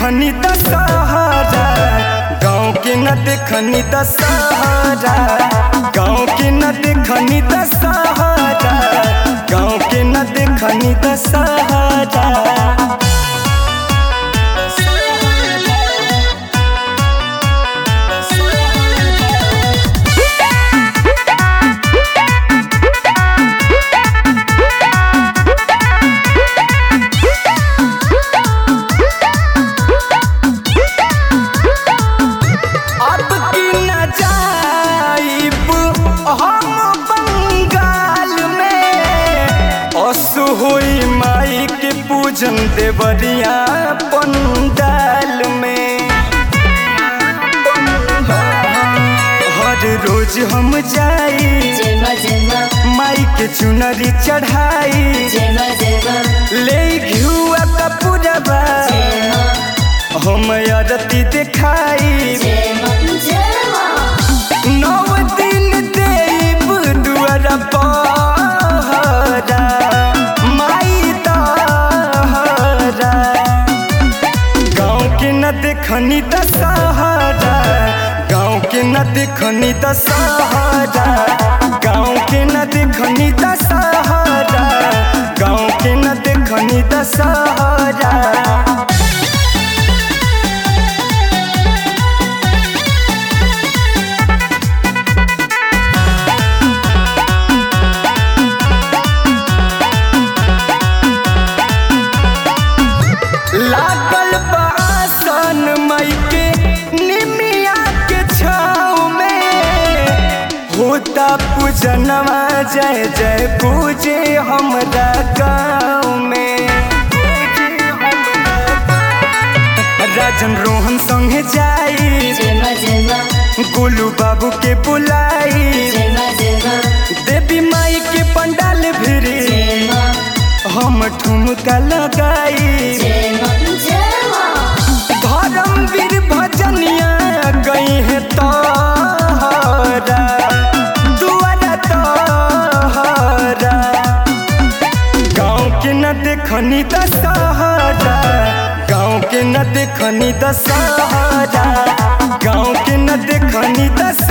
देखनी दशहरा गाँव के न देखनी दशहरा गाँव के न देखनी दशहरा गाँव के न देखनी दशहरा अब की न जाइब हम बंगाल में असु होई माई के पूजन देवरिया पंडाल में हर रोज हम जाई जेमा जेमा माई के चुनरी चढ़ाई जेमा जेमा ले घुआ कपूरबा जेमा हम आरती देखाई जेमा जेमा नौ दिन देव दुआर पहरा माई तहरा गाँव के न देखनी दशहरा गाँव के न देखनी दशहरा गाँव के न देखनी दशहरा गाँव के न देखनी दशहरा लागल बासन मई के निमिया के छाव में होता पूजनवा जय जय पूजे हमरा गाँव में राजन रोहन संगे जाई जेमा जेमा गोलू बाबू के बुलाई जेमा जेमा देवी माई के पंडाल भिरी जेमा हम ठुमका लगाई जेमा जेमा धर्मवीर भजनिया गई है तोहरा दुआरा तोहरा गाँव के न देखनी दशहरा गाँव के न देखनी दशहरा गाँव के न देखनी दशहरा